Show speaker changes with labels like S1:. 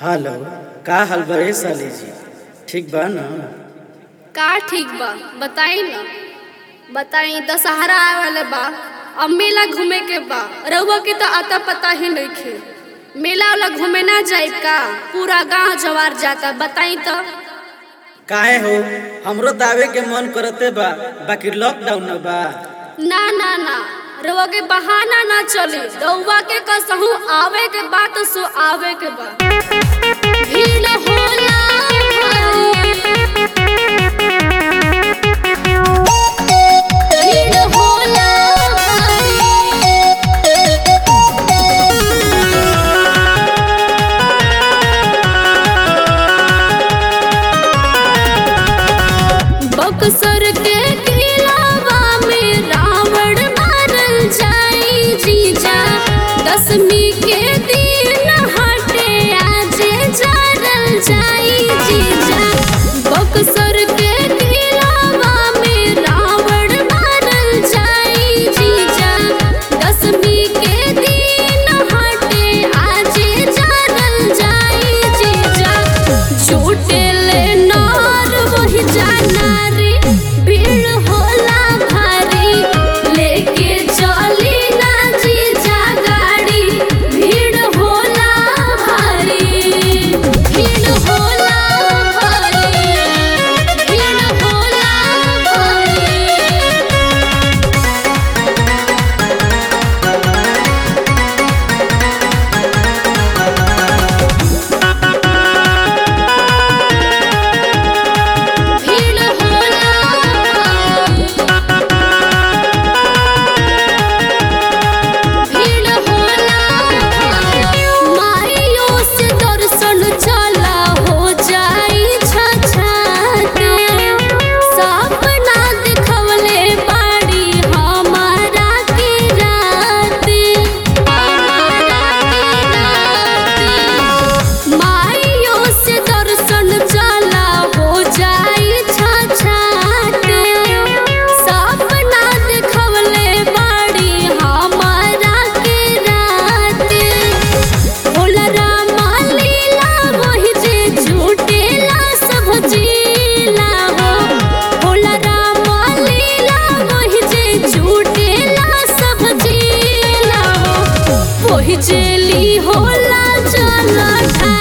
S1: Hello का हाल बा ए साली जी ठीक बा न
S2: का ठीक बा बताई न बताई दशहरा आए वाले बा अब मेला घूमे के बा रउआ के तो आता पता ही नइखे मेला वाला घूमे ना जाए का पूरा गांव जवार जाता बताई तो
S1: काहे हो हमरो दावे के मन करते बा बाकी लॉकडाउन न बा
S2: ना ना ना रउआ के बहाना ना चली रउआ के कसहू आवे के बा तो सो आवे के बा भीड़ होला भारी। भीड़ होला बक्सर के किलावा में रावण मारल जाई जीजा दसवीं के दिन हटे आजे जारल जाई जीजा बक्सर के किलावा में रावण मारल जाई जीजा दसवीं के दिन हटे आजे जारल जाई जीजा झूठे ले नार वही जाना रे भीड़ होला भारी लेके चली ना जीजा गाड़ी भीड़ होला भारी भीड़ होला भारी भीड़ होला भारी भीड़ होला भीड़ होला माइयो से दर्शन चला हो जाई छछाते सपना देखवले बाड़ी हमारा के राते हमारा के राते माइयो से दर्शन चला हो जाई छछाते सपना देखवले बाड़ी हमारा के राते भोला रामा लीला वही जे झूठेला सब जीला हो भोला रामा लीला वही जे झूठेला सब जीला हो वही जेली होला चला